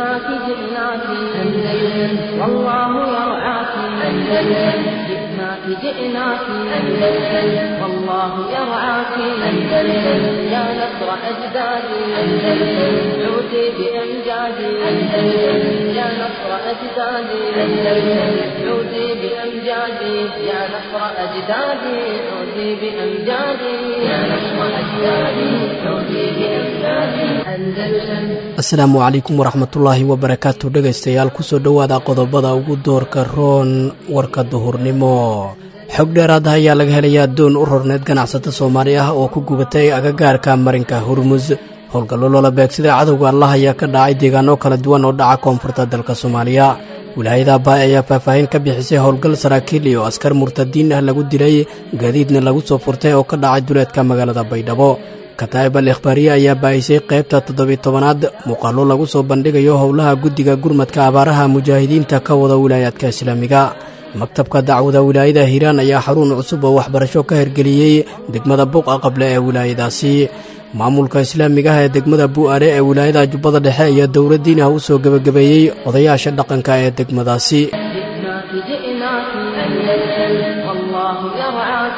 جئناك جئناك أندلس والله يرعاك أندلس جئناك جئناك أندلس والله يرعاك أندلس يا نصر أجدادي أندلس عودي بأمجادي أندلس يا نصر أجدادي أندلس عودي بأمجادي يا نصر أجدادي عودي بأمجادي يا نصر أجدادي عودي بأمجادي أندلس asalaamu calaykum waraxmatullaahi wabarakaatu dhegaystayaal kusoo dhowaada qodobada ugu doorka roon warka duhurnimo xog dheeraada ayaa laga helayaa doon u rorneed ganacsato soomaali ah oo ku gubatay agagaarka marinka hurmus howlgallo loola beegsaday cadowga allah ayaa ka dhacay deegaano kala duwan oo dhaca koonfurta dalka soomaaliya wilaayada baay ayaa faahfaahin ka bixisay howlgal saraakiil iyo askar murtadiin ah lagu dilay gaadiidna lagu soo furtay oo ka dhacay duleedka magaalada baydhabo kataa'ib al ikhbaariye ayaa baahisay qaybta toddobiy tobanaad muuqaallo lagu soo bandhigayo howlaha guddiga gurmadka abaaraha mujaahidiinta ka wada wilaayaadka islaamiga maktabka dacwada wilaayada hiiraan ayaa xarun cusub oo waxbarasho ka hirgeliyey degmada buqa qable ee wilaayadaasi maamulka islaamiga ah ee degmada bu'aare ee wilaayada jubbada dhexe iyo dowladdiinah u soo gebagabeeyey odayaasha dhaqanka ee degmadaasi جئناك جئناك أندلس والله يرعاك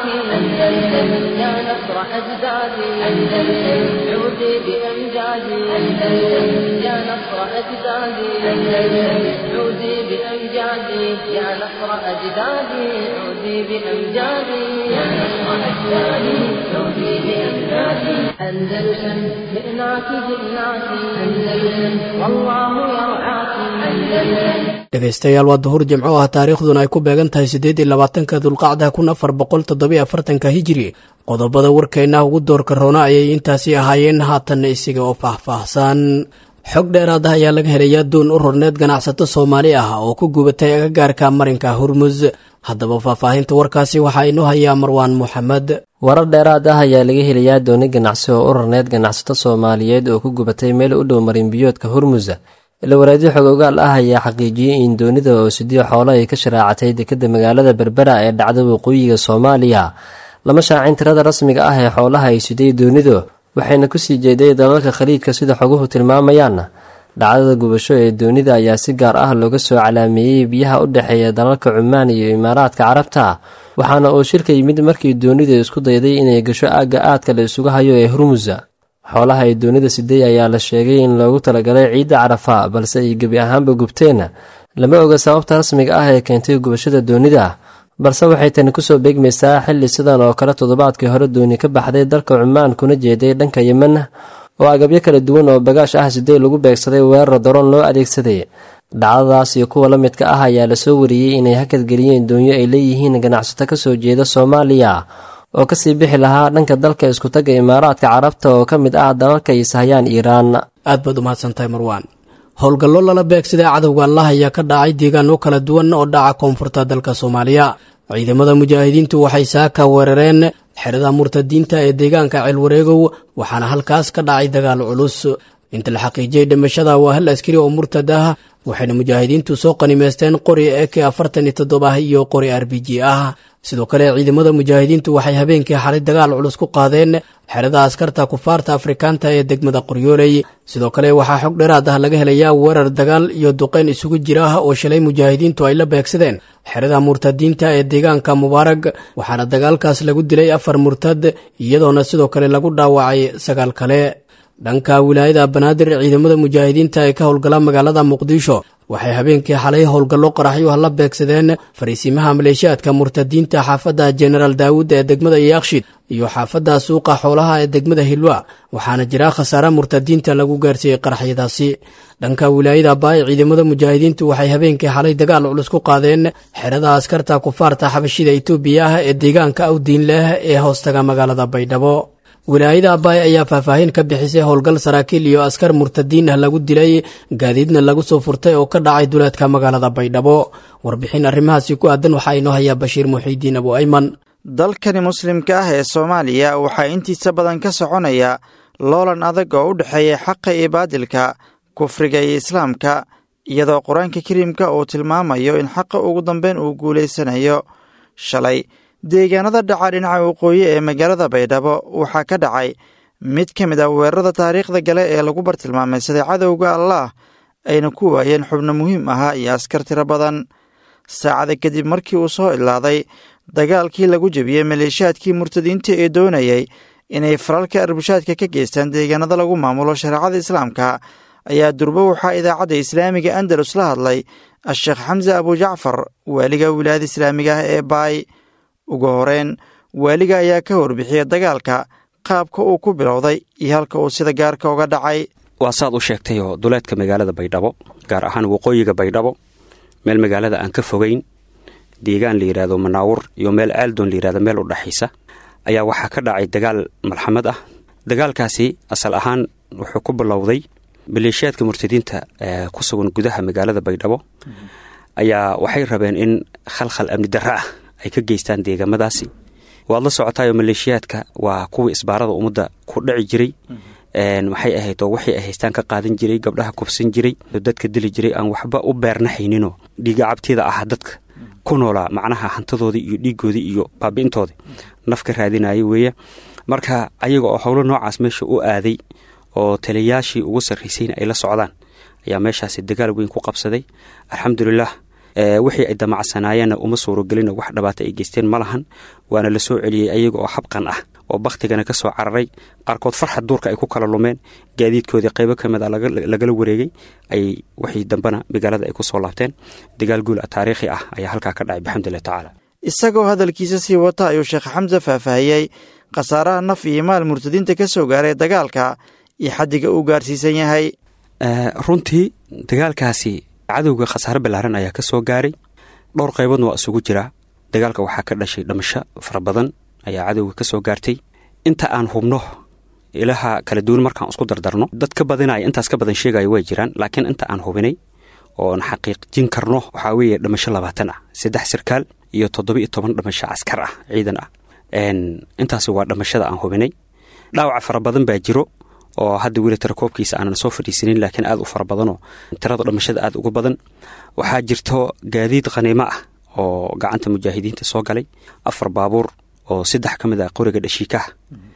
أندلس يا نصر أجدادي أندلس عودي بأمجادي أندلس يا نصر أجدادي أندلس عودي بأمجادي يا نصر أجدادي عودي بأمجادي يا نصر أجدادي عودي بأمجادي أندلس جئناك جئناك أندلس والله يرعاك أندلس dhegaystayaal waa duhur jimco ah taariikhduna ay ku beegan tahay siddeed iyo labaatanka dulqacda kun afar boqol toddobiyo afartanka hijiri qodobada warkeenna ugu doorka roona ayay intaasi ahaayeen haatanna isiga oo faahfaahsan xog dheeraada ayaa laga helayaa doon u rorneed ganacsato soomaali ah oo ku gubatay agagaarka marinka hurmus haddaba faahfaahinta warkaasi waxaa inoo hayaa marwaan moxamed warar dheeraad ah ayaa laga helayaa dooni ganacsi oo u rarneyd ganacsato soomaaliyeed oo ku gubatay meel u dhow marinbiyoodka hurmus ilawareedyo xog ogaal ah ayaa xaqiijiyey in doonida oo sidiyo xoolo ay ka sharaacatay dekadda magaalada berbera ee dhacda waqooyiga soomaaliya lama shaacin tirada rasmiga ah ee xoolaha ay siday doonidu waxayna kusii jeeday dalalka khaliijka sida xoguhu tilmaamayaan dhacdada gubasho ee doonida ayaa si gaar ah looga soo calaameeyey biyaha u dhexeeya dalalka cumaan iyo imaaraadka carabta waxaana uu shirka yimid markii doonidu isku dayday inay gasho aagga aadka la isugu hayo ee hurmusa xoolaha ay doonida siday ayaa la sheegay in loogu talagalay ciidda carafa balse ay gebi ahaanba gubteen lama oga sababta rasmiga ah ee keentay gubashada doonida balse waxay tani kusoo beegmaysaa xilli sidan oo kale toddobaadkii hore dooni ka baxday dalka cumaan kuna jeeday dhanka yemen oo agabyo kala duwan oo bagaash ah sidee lagu beegsaday weerar daroon loo adeegsaday dhacdadaas iyo kuwa la midka ah ayaa lasoo wariyey inay hakadgeliyeen doonyo ay leeyihiin ganacsato kasoo jeeda soomaaliya oo kasii bixi lahaa dhanka dalka iskutagga imaaraadka carabta oo ka mid ah dalalka ay sahayaan iiraan aad baad umahadsantahay marwaan howlgallo lala beegsaday cadowga allah ayaa ka dhacay deegaano kala duwan oo dhaca koonfurta dalka soomaaliya ciidamada mujaahidiintu waxay saaka weerareen xerada murtadiinta ee deegaanka ceelwareegow waxaana halkaas ka dhacay dagaal culus inta la xaqiijiyey dhimashada waa hal askari oo murtad ah waxayna mujaahidiintu soo qanimaysteen qori eke afartan iyo toddoba iyo qori r b g ah sidoo kale ciidamada mujaahidiintu waxay habeenkii xalay dagaal culus ku qaadeen xerada askarta kufaarta afrikaanta ee degmada qoryooley sidoo kale waxaa xog dheeraad ah laga helayaa weerar dagaal iyo duqeyn isugu jira ah oo shalay mujaahidiintu ay la beegsadeen xerada murtadiinta ee deegaanka mubaarag waxaana dagaalkaas lagu dilay afar murtad iyadoona sidoo kale lagu dhaawacay sagaal kale dhanka wilaayada banaadir ciidamada mujaahidiinta ee ka howlgala magaalada muqdisho waxay habeenkii xalay howlgallo qaraxyuha la beegsadeen fariisimaha maleeshiyaadka murtadiinta xaafadda jenaraal daawud ee degmada yaakshid iyo xaafadda suuqa xoolaha ee degmada hilwa waxaana jira khasaare murtadiinta lagu gaarsiiyey qaraxyadaasi dhanka wilaayada baay ciidamada mujaahidiintu waxay habeenkii xalay dagaal culus ku qaadeen xerada askarta kufaarta xabashida itoobiya ah ee deegaanka awdiin leh ee hoostaga magaalada baydhabo wilaayada abaay ayaa faahfaahin ka bixisay howlgal saraakiil iyo askar murtadiin ah lagu dilay gaadiidna lagu soo furtay oo ka dhacay duleedka magaalada baydhabo warbixin arrimahaasi ku aadan waxaa inoo hayaa bashiir muxiidiin abu ayman dalkani muslimka ah ee soomaaliya waxaa intiisa badan ka soconaya loolan adag oo u dhexeeya xaqa iyo baadilka kufriga iyo islaamka iyadoo qur-aanka kariimka uu tilmaamayo in xaqa ugu dambeyn uu guulaysanayo shalay deegaanada dhaca dhinaca waqooyi ee magaalada baydhabo waxaa ka dhacay mid ka mid ah weerarada taariikhda gale ee lagu bartilmaameysaday cadowga allaah ayna ku waayeen xubno muhiim ahaa iyo askar tiro badan saacada kadib markii uu soo ilaaday dagaalkii lagu jebiyey maleeshiyaadkii murtadiinta ee doonayay inay falalka arbushaadka ka geystaan deegaanada lagu maamulo shareecada islaamka ayaa durbo waxaa idaacadda islaamiga andalus la hadlay a-sheekh xamse abujacfar waaliga wilaayada islaamiga ah ee baay ugu horeyn waaliga ayaa ka warbixiyey dagaalka qaabka uu ku bilowday iyo halka uu sida gaarka uga dhacay waa saad u sheegtayoo duleedka magaalada baydhabo gaar ahaan waqooyiga baydhabo meel magaalada aan ka fogeyn deegaan la yidhaahdo manaawur iyo meel aaldoon la yidhahdo meel u dhexaysa ayaa waxaa ka dhacay dagaal malxamad ah dagaalkaasi asal ahaan wuxuu ku bilowday maleeshiyaadka murtadiinta ee ku sugan gudaha magaalada baydhabo ayaa waxay rabeen in khalkhal amni darra ah ay ka geystaan deegaamadaasi waad la socotaayoo maleeshiyaadka waa kuwii isbaarada ummadda ku dhaci jiray maxay ahayd oo waxay ay haystaan ka qaadan jiray gabdhaha kufsan jiray dadka dili jiray aan waxba u beernahayninoo dhiiga cabtida ah dadka ku noolaa macnaha hantadoodii iyo dhiigoodii iyo baabi'intoodii naf ka raadinaya weeye marka ayaga oo howlo noocaas meesha u aaday oo taliyayaashii ugu sarraysayna ay la socdaan ayaa meeshaasi dagaal weyn ku qabsaday alxamdulilah wixii ay damacsanaayeenna uma suurogelina wax dhabaata ay geysteen ma lahan waana la soo celiyey ayaga oo habqan ah oo bakhtigana ka soo cararay qaarkood farxad duurka ay ku kala lumeen gaadiidkoodii qaybo ka mid a lagala wareegay ay wixii dambena magaalada ay ku soo laabteen dagaal guul a taariikhi ah ayaa halkaa ka dhacay bixamdulilah tacaala isagoo hadalkiisa sii wata ayuu sheekh xamse faahfaahiyey khasaaraha naf iyo maal murtadiinta ka soo gaaray dagaalka iyo xaddiga uu gaarsiisan yahay runtii dagaalkaasi cadowga khasaare ballaaran ayaa ka soo gaaray dhowr qayboodna waa isugu jiraa dagaalka waxaa ka dhashay dhamasho fara badan ayaa cadowga ka soo gaartay inta aan hubno ilaha kala duwan markaan isku dardarno dad ka badinaya intaas ka badan sheegaya way jiraan laakiin inta aan hubinay oon xaqiiqjin karno waxaa weeye dhamasho labaatan ah saddex sirkaal iyo toddoba iyo toban dhamasho caskar ah ciidan ah intaasi waa dhamashada aan hubinay dhaawaca fara badan baa jiro oo hadda weli tirakoobkiisa aanan soo fadhiisanin laakiin aad u fara badanoo tirada dhamashada aad uga badan waxaa jirto gaadiid khaniimo ah oo gacanta mujaahidiinta soo galay afar baabuur oo saddex ka mid ah qoriga dhashiikaha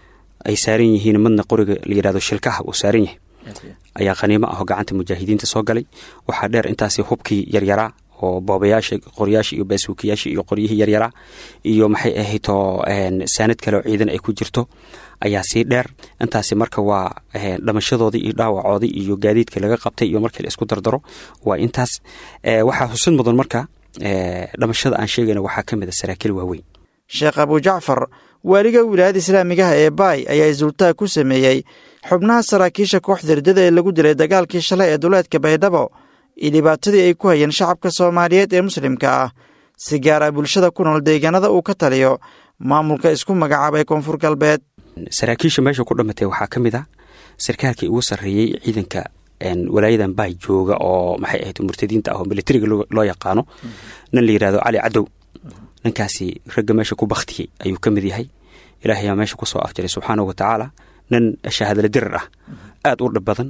ay saaran yihiin madna qoriga la yidhahdo shilkaha uu saaran yahay ayaa khaniimo ah oo gacanta mujaahidiinta soo galay waxaa dheer intaasi hubkii yaryaraa oo boobayaasha qoryaasha iyo baasuukiyaasha iyo qoryihii yaryaraa iyo maxay ahaytoo saanad kale oo ciidan ay ku jirto ayaa sii dheer intaasi marka waa dhamashadoodii iyo dhaawacoodii iyo gaadiidkii laga qabtay iyo markii la isku dardaro waa intaas waxaa xusid mudan marka dhamashada aan sheegayna waxaa ka mid a saraakiil waaweyn sheekh abujacfar waaliga wilaayada islaamigaha ee baay ayaa isultaag ku sameeyey xubnaha saraakiisha kooxda riddada ee lagu dilay dagaalkii shalay ee duleedka baydhabo iyo dhibaatadii ay ku hayeen shacabka soomaaliyeed ee muslimka ah si gaara bulshada ku nool deegaanada uu ka taliyo maamulka isku magacaabay koonfur galbeed saraakiisha meesha ku dhamatay waxaa ka mid ah sarkaalkii ugu sarreeyey ciidanka walaayadan baay jooga oo maxay ahayd murtadiinta ah oo militariga loo yaqaano nin la yidhahdo cali cadow ninkaasi ragga meesha ku bakhtiyey ayuu ka mid yahay ilaahayaa meesha ku soo afjaray subxaanahu wa tacaala nin shahaadala dirar ah aad u dhib badan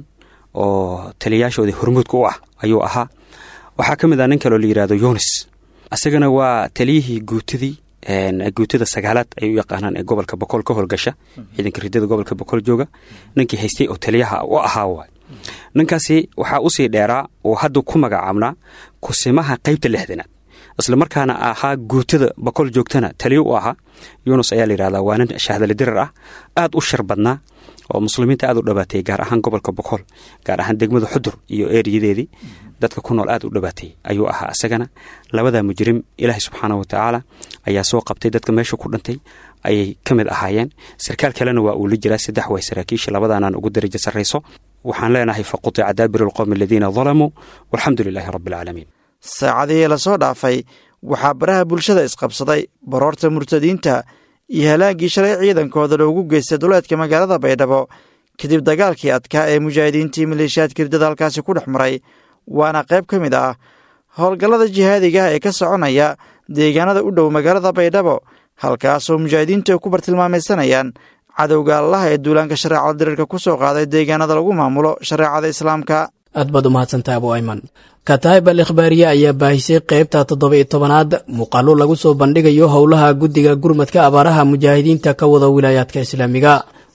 oo taliyayaashoodii hormuudka u ah ayuu ahaa waxaa ka mid ah nin kaloo la yidhahdo yunis isagana waa taliyihii guutadii guutada sagaalaad ay u yaqaanaan ee gobolka boqol ka howlgasha ciidanka ridada gobolka boqol jooga ninkii haystay oo taliyaha u ahaa waay ninkaasi waxaa usii dheeraa oo hadda ku magacaabnaa kusimaha qaybta lixdanaad isla markaana ahaa guutada boqol joogtana taliyo u ahaa yunus ayaa layidhahdaa waa nin shahdale dirar ah aad u shar badnaa oo muslimiinta aad u dhabaatay gaar ahaan gobolka boqol gaar ahaan degmada xudur iyo eeriyadeedii dadka ku nool aad u dhabaatay ayuu ahaa isagana labadaa mujrim ilaahay subxaana wa tacaala ayaa soo qabtay dadka meesha ku dhintay ayay ka mid ahaayeen sarkaal kalena waa uu la jiraa saddex way saraakiisha labadaanaan ugu darajo sarrayso waxaan leenahay faqutica daabiru alqowmi aladiina dalamuu walxamdu lilaahi rabbi alcaalamiin saacadihii lasoo dhaafay waxaa baraha bulshada isqabsaday baroorta murtadiinta iyo halaaggii shalay ciidankooda loogu geystay duleedka magaalada baydhabo kadib dagaalkii adkaa ee mujaahidiintii maleeshiyaadka riddada halkaasi ku dhex maray waana qayb ka mid ah howlgallada jihaadiga ah ee ka soconaya deegaanada u dhow magaalada baydhabo halkaasoo mujaahidiintu ay ku bartilmaamaysanayaan cadowga allaha ee duulaanka shareecada diriirka ku soo qaaday deegaanada lagu maamulo shareecada islaamka aad baad u mahadsantahay abu ayman kataayib al ikhbaariye ayaa baahisay qaybta toddoba iyo tobanaad muuqaallo lagu soo bandhigayo howlaha guddiga gurmadka abaaraha mujaahidiinta ka wada wilaayaadka islaamiga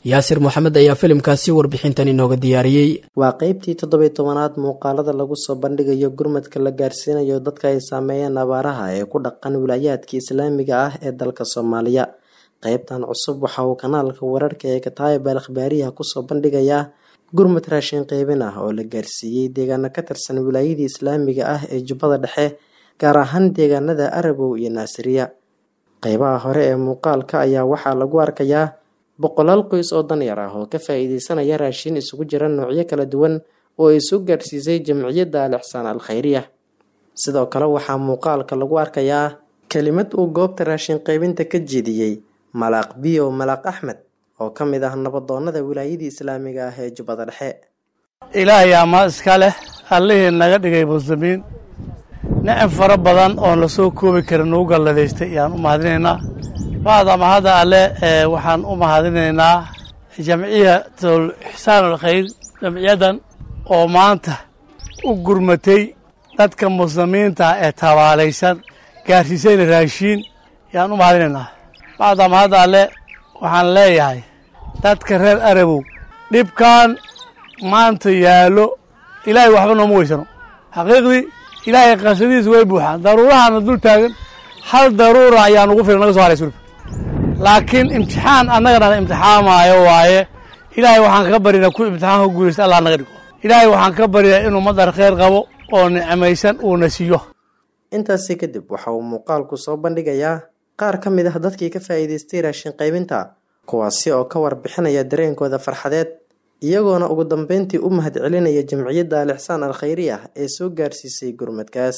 yaasir moxamed ayaa filimkaasi warbixintan inooga diyaariyey waa qeybtii toddobiy tobanaad muuqaalada lagu soo bandhigayo gurmadka la gaarsiinayo dadka ay saameeyeen abaaraha ee ku dhaqan wilaayaadka islaamiga ah ee dalka soomaaliya qeybtan cusub waxa uu kanaalka wararka ee kataayib al akhbaariyaha kusoo bandhigayaa gurmad raashin qeybin ah oo la gaarsiiyey deegaano ka tirsan wilaayadii islaamiga ah ee jubbada dhexe gaar ahaan deegaanada arabow iyo naasiriya qeybaha hore ee muuqaalka ayaa waxaa lagu arkayaa boqolaal qoys oo danyar ah oo ka faa-iideysanaya raashin isugu jira noocyo kala duwan oo ay soo gaarsiisay jamciyadda al ixsaan al khayriya sidoo kale waxaa muuqaalka lagu arkayaa kelimad uu goobta raashin qeybinta ka jeediyey malaaq biyo malaaq axmed oo ka mid ah nabadoonnada wilaayadii islaamiga ah ee jubbada dhexe ilaahay amaa iska leh allihii naga dhigay muslimiin nicam fara badan oon la soo koobi karin nagu galladaystay ayaan u mahadinaynaa bacda mahadda alle waxaan u mahadinaynaa jamciyatul ixsaan alkhayr jamciyaddan oo maanta u gurmatay dadka muslimiinta ee tabaalaysan gaarsiisayna raashiin ayaan u mahadinaynaa bacda mahadda alle waxaan leeyahay dadka reer arabow dhibkan maanta yaallo ilaahay waxba nooma weysano xaqiiqdii ilaahay qasadiisa way buuxaan daruurahana dul taagan hal daruura ayaa nugu filan naga so haray sulub laakiin imtixaan annagana imtixaamaayo waaye ilaahay waxaan ka barinaa ku imtixaanka guulaysta allah naga dhigo ilaahay waxaan ka baryaa inuu madar kheyr qabo oo nicmaysan uuna siiyo intaasi kadib waxa uu muuqaalku soo bandhigayaa qaar ka mid ah dadkii ka faa'iidaystay raashin qaybinta kuwaasi oo ka warbixinaya dareenkooda farxadeed iyagoona ugu dambeyntii u mahad celinaya jamciyadda al ixsaan al khayriya ee soo gaarsiisay gurmadkaas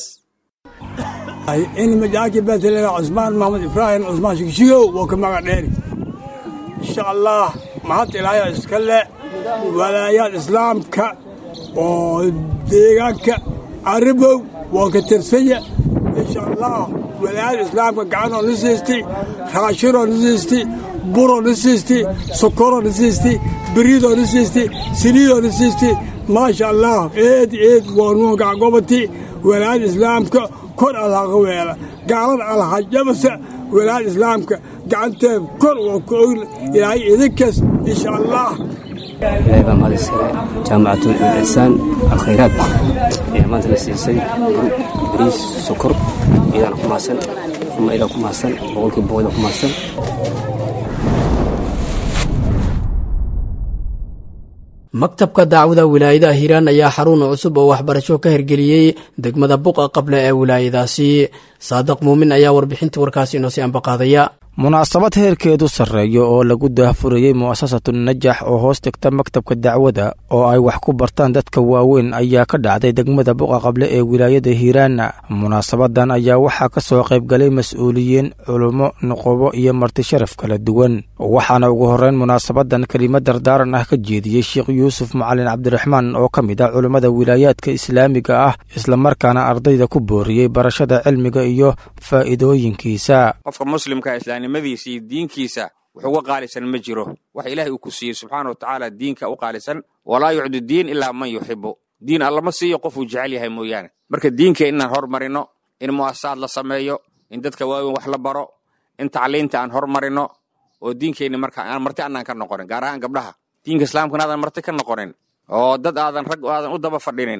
in majaaki beetleeda cusmaan maxamed ibraahim cusmaan shigshigow waa ka magac dheeri insha allah mahad ilaahaya iska le walaayaad islaamka oo deegaanka carabow waa ka tirsanya insha allah walaayada islaamka gacanoo na siistay raashinoo na siistay buroo na siistay sokoroo na siistay beriidoo na siistay saliidoo na siistay maasha allah eed eed waa nuu gacgobati walaayada islaamka kor alhaqa weela gaalada alhajabasa walaayada islaamka gacanteed kor waa ku og ilaahay idinkas insha allah ilaahay baa mahad iskale jaamacatul ixsaan alkhayraad ayaa maanta la siisay bariis sokor iyadaana ku mahadsan uma idaa ku mahadsan boqolkiiba boqol ku mahadsan maktabka dacwada wilaayada hiiraan ayaa xarun cusub oo waxbarasho ka hirgeliyey degmada buqa qable ee wilaayadaasi saadiq muumin ayaa warbixinta warkaasi inoo sii ambaqaadaya munaasabad heerkeedu sarreeyo oo lagu daahfurayey mu'asasatu najax oo hoos tegta maktabka dacwada oo ay wax ku bartaan dadka waaweyn ayaa ka dhacday degmada buqa qable ee wilaayada hiiraan munaasabadan ayaa waxaa ka soo qaybgalay mas-uuliyiin culummo nuqubo iyo marti sharaf kala duwan waxaana ugu horreyn munaasabadan kelimad dardaaran ah ka jeediyey sheekh yuusuf macalin cabdiraxmaan oo ka mid ah culummada wilaayaadka islaamiga ah islamarkaana ardayda ku booriyey barashada cilmiga iyo faa'iidooyinkiisa nimadiisa iyo diinkiisa wax uga qaalisan ma jiro wax ilaahay uu ku siiyey subxaana wa tacaala diinka u qaalisan walaa yucdu diin ilaa man yuxibu diin allama siiyo qofuu jecel yahay mooyaane marka diinka inaan hormarino in mu'asasaad la sameeyo in dadka waaweyn wax la baro in tacliinta aan hormarino oo diinkeenni marka aan marti annaan ka noqonin gaar ahaan gabdhaha diinka islaamkana aadan marti ka noqonin oo dad aadan rag aadan u daba fadhinin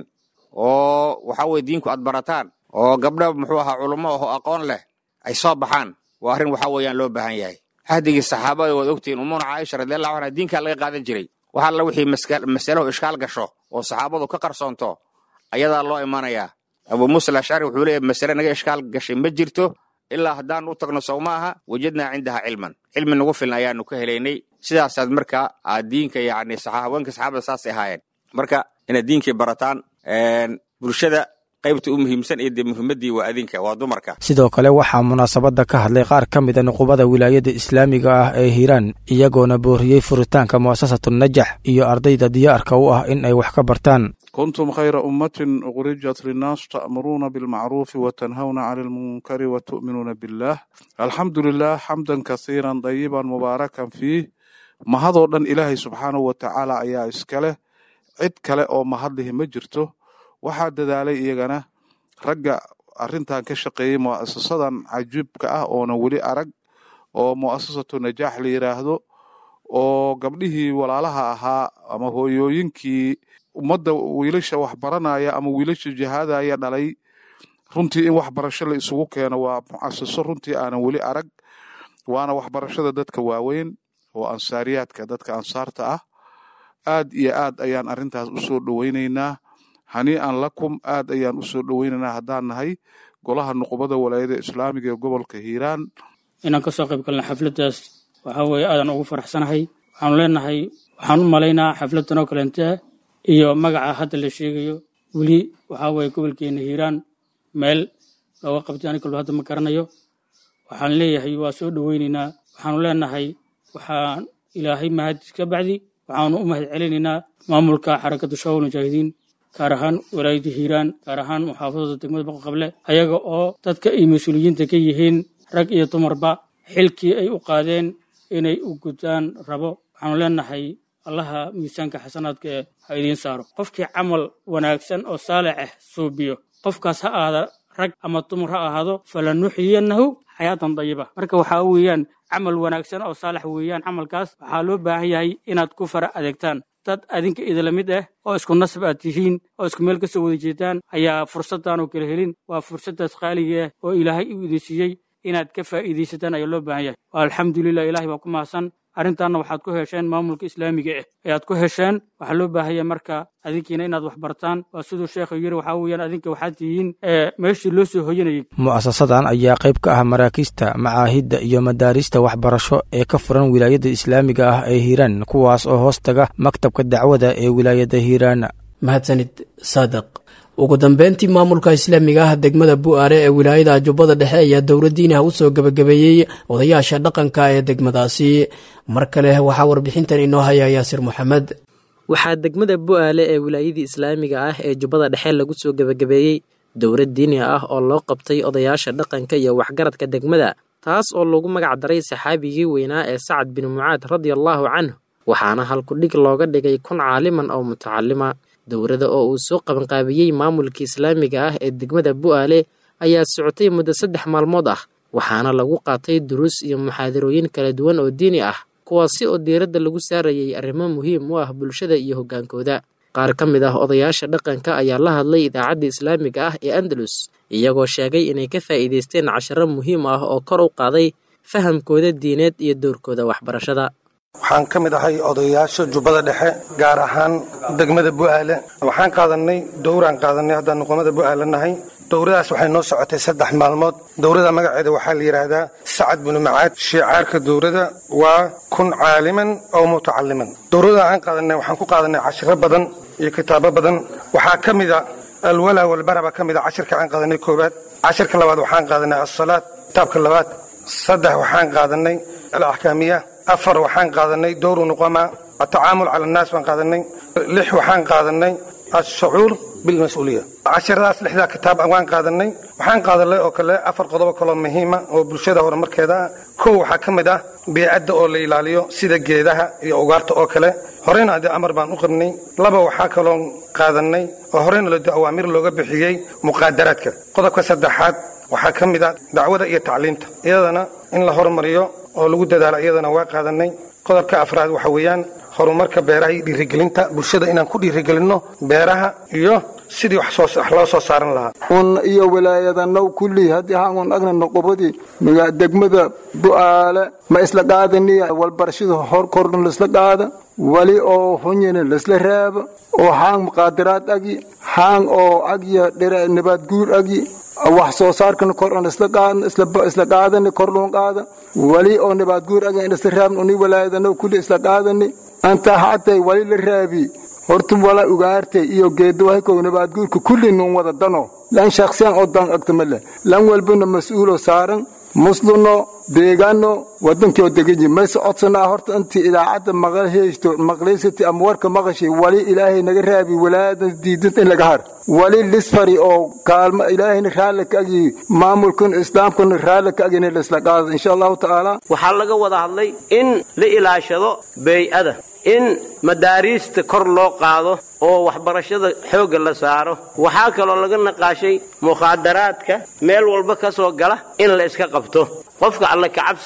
oo waxaa weye diinku aad barataan oo gabdha muxuu ahaa culummo aho aqoon leh ay soo baxaan waa arrin waxaa weeyaan loo baahan yahay xahdigii saxaabada waad ogtihiin umuuna caaisha radiallahu anha diinkaa laga qaadan jiray wax alla wixii masalow ishkaal gasho oo saxaabadu ka qarsoonto ayadaa loo imanayaa abuu muusa alashcari wuxuu leeyahy masale naga ishkaal gashay ma jirto ilaa haddaan u tagno sow ma aha wajadnaa cindaha cilman cilmi nagu filan ayaanu ka helaynay sidaasaad marka aad diinka yacni haweenka saxaabada saasay ahaayeen marka inaad diinkii barataan bulshada qaybta u muhiimsan iyo dee muhiimaddii waa adinka waa dumarka sidoo kale waxaa munaasabadda ka hadlay qaar ka mida nuqubada wilaayada islaamiga ah ee hiiraan iyagoona booriyey furitaanka mu'asasatu najax iyo ardayda diyaarka u ah in ay wax ka bartaan kuntum khayra ummatin ukhrijat linnaas ta'muruuna bilmacruufi wa tanhawna cani almunkari wa tu'minuuna billah alxamdu lilah xamdan kasiiran dayiban mubaarakan fiih mahadoo dhan ilaahay subxaanahu wa tacaala ayaa iskaleh cid kale oo mahadlihi ma jirto waxaa dadaalay iyagana ragga arrintan ka shaqeeyey mu'asasadan cajiibka ah oona weli arag oo mu'asasatu najaax la yidhaahdo oo gabdhihii walaalaha ahaa ama hooyooyinkii ummadda wiilasha waxbaranaya ama wiilasha jihaadaya dhalay runtii in waxbarasho la isugu keeno waa mucasiso runtii aanan weli arag waana waxbarashada dadka waaweyn oo ansaariyaadka dadka ansaarta ah aad iyo aad ayaan arrintaas u soo dhoweynaynaa hanii'an lakum aad ayaan u soo dhoweynaynaa haddaan nahay golaha nuqubada walaayada islaamiga ee gobolka hiiraan inaan ka soo qayb galna xafladdaas waxaa weeye aadan ugu faraxsanahay waxaanu leenahay waxaan u malaynaa xafladdan oo kaleente iyo magaca hadda la sheegayo weli waxaa weeye gobolkeena hiiraan meel looga qabtay ani kalba hadda ma garanayo waxaan leeyahay waa soo dhoweynaynaa waxaanu leenahay waxaan ilaahay mahadis ka bacdi waxaanu u mahad celinaynaa maamulka xarakadda shawal mujaahidiin gaar ahaan walaayadda hiiraan gaar ahaan muxaafadada degmada boqoqable ayaga oo dadka ay mas-uuliyiinta ka yihiin rag iyo dumarba xilkii ay u qaadeen inay u gudaan rabo waxaanu leenahay allaha miisaanka xasanaadka ee ha idiin saaro qofkii camal wanaagsan oo saalix ah suubiyo qofkaas ha ahaada rag ama dumar ha ahaado falanuxyiyannahu xayaatan dayiba marka waxaa weeyaan camal wanaagsan oo saalax weeyaan camalkaas waxaa loo baahan yahay inaad ku fara adeegtaan dad adinka idila mid ah oo isku nasab aad tihiin oo isku meel ka soo wada jeedaan ayaa fursaddan oo kala helin waa fursaddaas qaaliga ah oo ilaahay u idin siiyey inaad ka faa'iidaysataan ayaa loo baahan yahay alxamdulilah ilaahay baa ku mahadsan arrintaanna waxaad ku hesheen maamulka islaamiga ah ayaad ku hesheen waxaa loo baahanya marka adinkiina inaad wax bartaan waa siduu sheekhu yiri waxaa weeyaan adinka waxaad tihiin meeshii loo soo hoyanayay mu'asasadan ayaa qayb ka ah maraakiista macaahidda iyo madaarista waxbarasho ee ka furan wilaayadda islaamiga ah ee hiiraan kuwaas oo hoos taga maktabka dacwada ee wilaayadda hiiraan mahadsanid saadiq ugu dambeyntii maamulka islaamiga ah degmada bu'aare ee wilaayada jubbada dhexe ayaa dowladdiinaha u soo gebagabeeyey odayaasha dhaqanka ee degmadaasi mar kale waxaa warbixintan inoo haya yaasir moxamed waxaa degmada bu'aale ee wilaayadii islaamiga ah ee jubbada dhexe lagu soo gebagabeeyey dowlad diini ah oo loo qabtay odayaasha dhaqanka iyo waxgaradka degmada taas oo lagu magac daray saxaabigii weynaa ee sacad bin mucaad radiallaahu canhu waxaana halkudhig looga dhigay kun caaliman oo mutacalima dowladda oo uu soo qabanqaabiyey maamulka islaamiga ah ee degmada bu'aale ayaa socotay muddo saddex maalmood ah waxaana lagu qaatay duruus iyo muxaadarooyin kala duwan oo diini ah kuwaasi oo diiradda lagu saarayay arrimo muhiim u ah bulshada iyo hoggaankooda qaar ka mid ah odayaasha dhaqanka ayaa la hadlay idaacadda islaamiga ah ee andalus iyagoo sheegay inay ka faa'iidaysteen casharo muhiim ah oo kor u qaaday fahamkooda diineed iyo dowrkooda waxbarashada waxaan ka mid ahay odayaasha jubbada dhexe gaar ahaan degmada bu'aale waxaan qaadanay dowraan qaadanay haddaan nuqumada bu'aale nahay dowradaas waxay noo socotay saddex maalmood dowrada magaceeda waxaa la yidhaahdaa sacad binu macaad shiicaarka dowrada waa kun caaliman oo mutacaliman dowrada aan qaadanay waxaan ku qaadanay cashiro badan iyo kitaabo badan waxaa ka mid a alwalaa walbara baa ka mid a cashirka aan qaadanay koowaad cashirka labaad waxaan qaadanay asalaad kitaabka labaad saddex waxaan qaadanay alaxkaamiya afar waxaan qaadanay dowru nuqama atacaamul cala annaas baan qaadanay lix waxaan qaadanay ashucuur bilmas-uuliya cashiradaas lixdaa kitaab waan qaadanay waxaan qaadanay oo kale afar qodobo kaloo muhiima oo bulshada horumarkeeda ah kow waxaa ka mid ah biicadda oo la ilaaliyo sida geedaha iyo ugaarta oo kale horeyna ade amar baan u qabnay laba waxaa kaloo qaadanay oo horeyna lode awaamir looga bixiyey muqaadaraadka qodobka saddexaad waxaa ka mid ah dacwada iyo tacliimta iyadana in la hormariyo oo lagu dadaalo iyadana waa qaadanay qodobka afraad waxa weeyaan horumarka beeraha iyo dhiirigelinta bulshada inaan ku dhiirigelinno beeraha iyo sidii wax loo soo saaran lahaa un iyo wilaayadanaw kullii haddii haangun agna noqobadii degmada bu'aale ma isla qaadaniya walbarashada hor kordhan laisla qaada wali oo hunyina laisla raaba oo haang muqaadaraad agi haang oo agya nabaad guur agi wax soo saarkana kordhan isla qaadani kordhun qaada wali oo nabaad guur agi isla raabn uni wilaayadanaw kulli isla qaadani anta hatay wali la raabi horta wala ugaartay iyo geedawahakow nabaadguurka kulli nun wada dano lan shaksiyan oo dan agtamale lan walbana mas-uulo saaran musluno deegaano wadankioo deganyi mayse codsanaa horta intii idaacadda maqalheysto maqlaysati ama warka maqashay wali ilaahay naga raabi walaayadan diidanta in laga har wali lisfari oo kaalmo ilaahayna raalli ka agi maamulkan islaamkana raalli ka agina laisla qaada insha allahu tacaala waxaa laga wada hadlay in la ilaashado beey-ada in madaariista kor loo qaado oo waxbarashada xoogga la saaro waxaa kaloo laga naqaashay mukhaadaraadka meel walba ka soo gala in la iska qabto qofka alle kacabsiga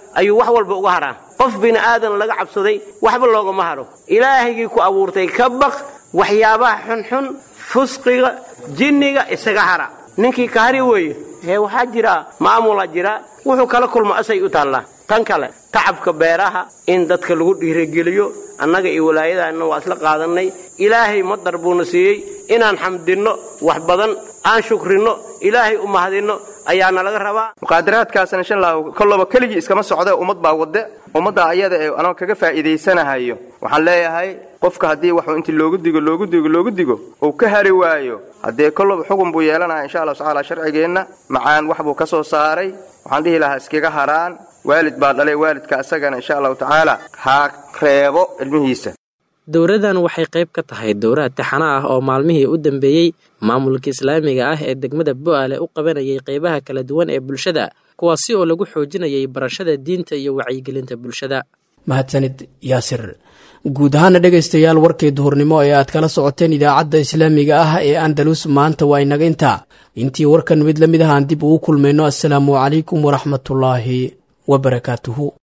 ayuu wax walba uga haraa qof bini aadan laga cabsaday waxba loogama haro ilaahigii ku abuurtay ka baq waxyaabaha xunxun fusqiga jinniga isaga hara ninkii ka hari weeye ee waxaa jira maamula jira wuxuu kala kulmo asay u taallaa tan kale tacabka beeraha in dadka lagu dhiirigeliyo annaga iyo walaayadaanna waa isla qaadannay ilaahay madar buuna siiyey inaan xamdinno wax badan aan shukrinno ilaahay u mahadinno ayaana laga rabaa muqaadaraadkaasna insha allahu kolloba keligii iskama socde ummad baa wadde ummadda ayada ee anoo kaga faa'iidaysanahayo waxaan leeyahay qofka haddii waxuu intii loogu digo loogu digo loogu digo uu ka hari waayo haddee kolloba xugun buu yeelanaya insha allahu tacaala sharcigeenna macaan wax buu ka soo saaray waxaan dhihi lahaa iskaga haraan waalid baa dhalay waalidka asagana insha allahu tacaala ha reebo ilmihiisa dowradan waxay qayb ka tahay dowrad taxana ah oo maalmihii u dambeeyey maamulka islaamiga ah ee degmada bo'aale u qabanayay qaybaha kala duwan ee bulshada kuwaasi oo lagu xoojinayay barashada diinta iyo wacyigelinta bulshada mahadsanid yaasir guud ahaana dhegaystayaal warkii duhurnimo ee aad kala socoteen idaacadda islaamiga ah ee andalus maanta waa inaga intaa intii warkan mid la mid ah aan dib ugu kulmayno assalaamu calaykum waraxmatullaahi wabarakaatuhu